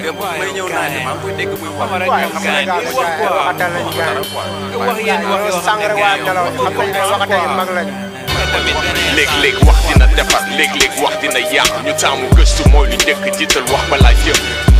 démb may ñëw naa ne maa ngi koy dégg muy wax Camara waaye ñoom xam nga gaañ gars di yi wax quoi waxatal lañ gars nga wax yéen wax yoo xam sàng ne rek waa nelaw xam nañ ne waxatal yu mag lañ léeg-léeg wax dina defar léeg-léeg wax dina yàq ñu taamu gëstu mooy lu njëkk jiital wax balaa jëf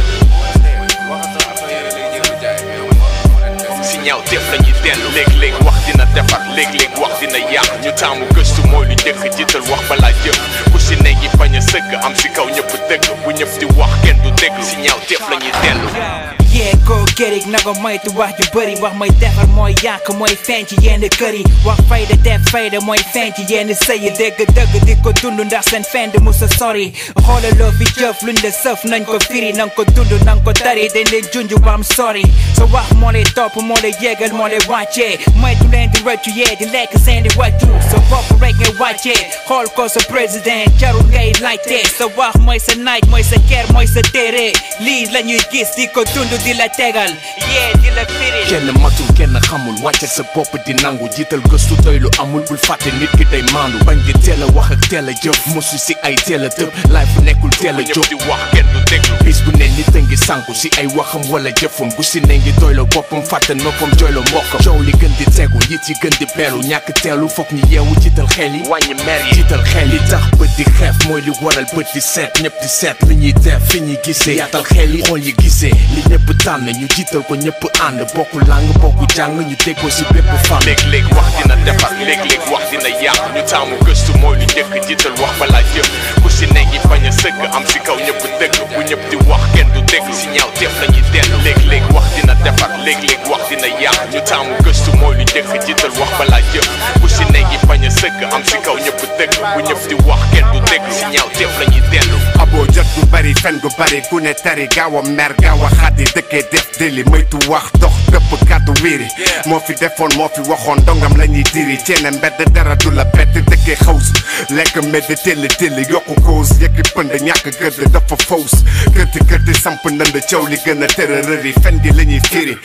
si ñaaw def la ñuy dellu léeg-léeg wax dina defar léeg-léeg wax dina yàq ñu taamu gëstu mooy lu njëkk jiital wax balaa jëf ku si ne ngi bañ a sëgg am si kaw ñëpp dëgg bu ñëpp di wax kenn du dégg si ñaaw def la ñuy dellu yee koo gérig na ko moytu wax ju bëri wax mooy defar mooy yàq mooy feeñ ci yenn kër yi wax fayda def fayda mooy feeñ ci yenn sëy dégg dëgg di ko dund ndax seen fend mu sa sori xoolaloo fi jëf luñ la sëf nañ ko firi nañ ko dund nañ ko tari dañ leen junj ba am sori sa wax moo lay topp moo lay yégal moo lay wàccee moytu leen di rëccu yee di lekk seen di wàccu sa bopp rek ngay wàccee xool ko sa président jarul ngay laajte sa wax mooy sa naaj mooy sa ker mooy sa téere lii la ñuy gis di ko dund di la tegal yee di la firi kenn matul kenn xamul wàcce sa bopp di nangu jiital gëstu doy lu amul bul fàtte nit ki day maandu bañ di teel a wax ak teel a jëf mosu si ay teel a tëb laay fu nekkul teel a jóg di wax kenn du déglu bis bu ne nit a ngi sànku si ay waxam wala jëfam bu si ne ngi doy la boppam fàtte noppam jooy la mbokkam coow li gën di tegu nit yi gën di beelu ñàkk teelu foog ñu yeewu jiital xel yi wàññi mer yi jiital xel yi tax bët di xeef mooy li waral bët di seet ñëpp di seet li ñuy def fi ñuy gisee yaatal xel yi xool yi gisee li ñëpp tànn ñu jiital ko ñëpp ànd bokku làng bokku jàng ñu déggoo si bépp fan léeg-léeg wax dina defar léeg-léeg wax dina yàq ñu taamu gëstu mooy lu njëkk jiital wax balaa jëf ku si ne ngi bañ a sëgg am si kaw ñëpp dëgg bu ñëpp di wax kenn du dégg si ñaaw def la ñuy dellu léeg-léeg wax dina defar léeg-léeg wax dina yàq ñu taamu gëstu mooy lu njëkk jiital wax balaa jëf ku si ne ngi bañ a sëgg am si kaw ñëpp dëgg bu ñëpp di wax kenn du dégg si ñaaw def la ñuy dellu aboo jot gu bari fen gu bari ku ne tari gaaw a mer gaaw a xaddi dëkkee def deli moytu wax dox dëpp kàddu wiiri moo fi defoon moo fi waxoon dongam la ñuy diri ceene mbedd dara du la bett dëkkee xaws lekk mbedd telli telli yokku koos yëkki pënd ñàkk gëdd dafa faws kërti kërti samp ndënd caw li gën a tërërëri fen gi la ñuy firi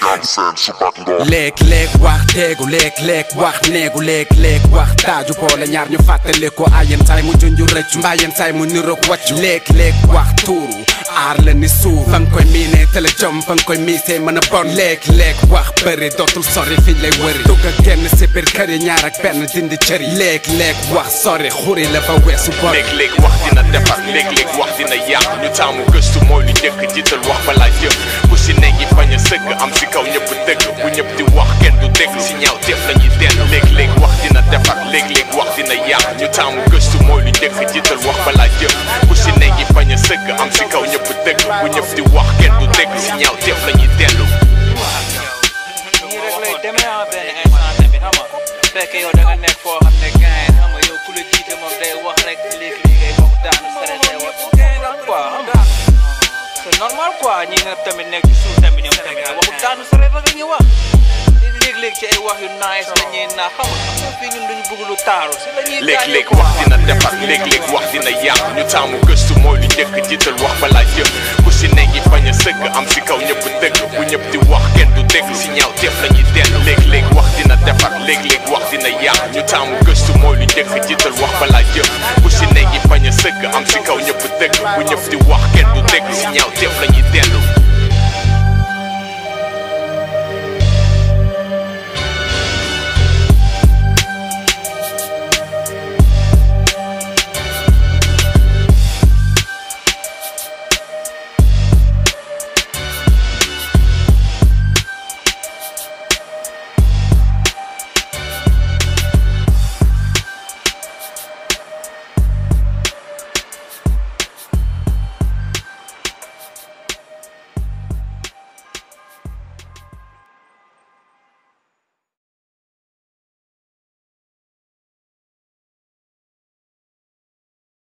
léeg-léeg wax teegu léeg-léeg wax neegu léeg-léeg wax taaju boole ñaar ñu fàttali ko a yenn saay mu junju rëccu mbaa yenn saay mu niroog wàccu léeg-léeg wax tuuru aar la ni suuf fa nga koy miinee tële jom fa nga koy miisee mën a bon léeg-léeg wax bëri dootul sori fiñ lay wëri dugg ak kenn si biir kër yi ñaar ak benn dindi cër yi léeg-léeg wax sori xuri la ba weesu bor léeg-léeg wax dina defar léeg-léeg wax dina yàq ñu taamu gëstu mooy lu njëkk jiital wax balaa jëf ku si ne ngi bañ a sëgg am si kaw ñëpp dëgg bu ñëpp di wax kenn du dégg si ñaaw def la ñuy dellu léeg-léeg wax dina defar léeg-léeg wax dina yàq ñu taamu gëstu mooy lu njëkk jiital wax balaa jëf ku si ne ngi bañ a sëgg am si kaw ñëpp dëgg bu ñëpp di wax kenn du dégg si ñaaw def la ñuy dellu nii rek lay demee ah benn instant tamit xam nga fekkee yow da nga nekk foo xam ne gain xam nga yow ku la jiite moom day wax rek léegi-léegi ngay wax daanu sare day wax gain la quoi xam nga c'est normal quoi ñi nga tamit nekk ci suuf tamit ñoom tamit waxu daanu sare ba nga ñuy wax léeg-léeg ci ay wax yu nice la ñuy naa xam nga fii ñun duñu bëgg lu taaru si la ñuy léeg-léeg wax dina defar léeg-léeg wax dina yàq ñu taamu gëstu mooy lu njëkk jiital wax balaa jëf ku si ne ngi bañ a sëgg am si kaw ñëpp dëgg bu ñëpp di wax kenn du dégg si ñaaw def la ñuy dellu léeg-léeg wax dina defar léeg-léeg wax dina yàq ñu taamu gëstu mooy lu njëkk jiital wax balaa jëf ku si ne ngi bañ a sëgg am si kaw ñëpp dëgg bu ñëpp di wax kenn du dégg si ñaaw def la ñuy dellu